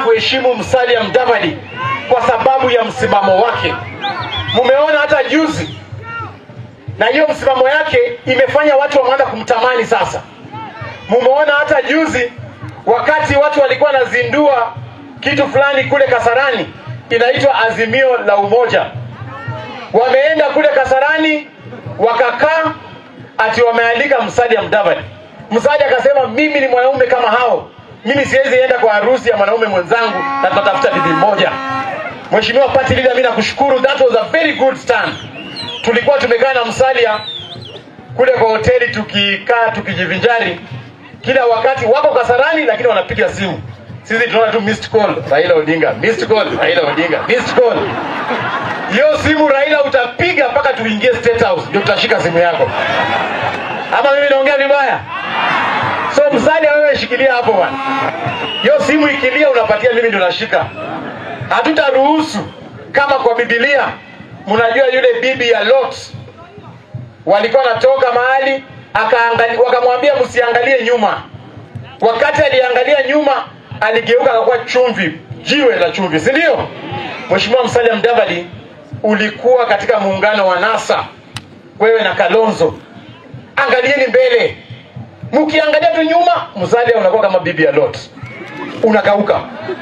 kuheshimu Musalia Mudavadi kwa sababu ya msimamo wake. Mumeona hata juzi, na hiyo msimamo yake imefanya watu wameanza kumtamani sasa. Mumeona hata juzi wakati watu walikuwa wanazindua kitu fulani kule Kasarani inaitwa Azimio la Umoja, wameenda kule Kasarani wakakaa, ati wameandika Musalia Mudavadi. Musalia akasema mimi ni mwanaume kama hao, mimi siwezi enda kwa harusi ya mwanaume mwenzangu na tutatafuta bibi mmoja. Mheshimiwa party leader, mimi nakushukuru, that was a very good stand. Tulikuwa tumekaa na Musalia kule kwa hoteli tukikaa tukijivinjari, kila wakati wako Kasarani, lakini wanapiga simu. Sisi tunaona tu missed call Raila Odinga, missed call Raila Odinga, missed call. Hiyo simu Raila utapiga mpaka tuingie State House ndio tutashika simu yako. Ama mimi naongea vibaya? So Musalia, wewe shikilia hapo bwana. Hiyo simu ikilia, unapatia mimi ndio nashika. Hatutaruhusu kama kwa Biblia, mnajua yule bibi ya Lot walikuwa wanatoka mahali akaangalia, wakamwambia msiangalie nyuma. Wakati aliangalia nyuma, aligeuka akakuwa chumvi, jiwe la chumvi, si ndio? Mheshimiwa Musalia Mudavadi, ulikuwa katika muungano wa NASA, wewe na Kalonzo. Angalieni mbele, mkiangalia tu nyuma, Musalia unakuwa kama bibi ya Lot, unakauka.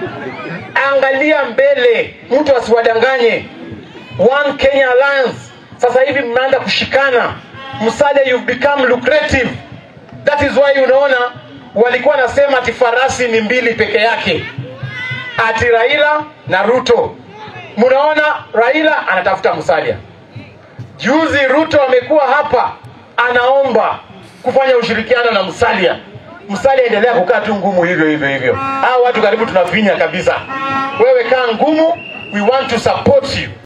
Angalia mbele, mtu asiwadanganye. One Kenya Alliance, sasa hivi mnaanza kushikana. Musalia, you've become lucrative. That is why unaona walikuwa nasema ati farasi ni mbili peke yake, ati Raila na Ruto. Mnaona Raila anatafuta Musalia. Juzi Ruto amekuwa hapa anaomba kufanya ushirikiano na Musalia. Musalia endelea kukaa tu ngumu hivyo hivyo hivyo. Hao watu karibu tunafinya kabisa. Wewe kaa ngumu, we want to support you.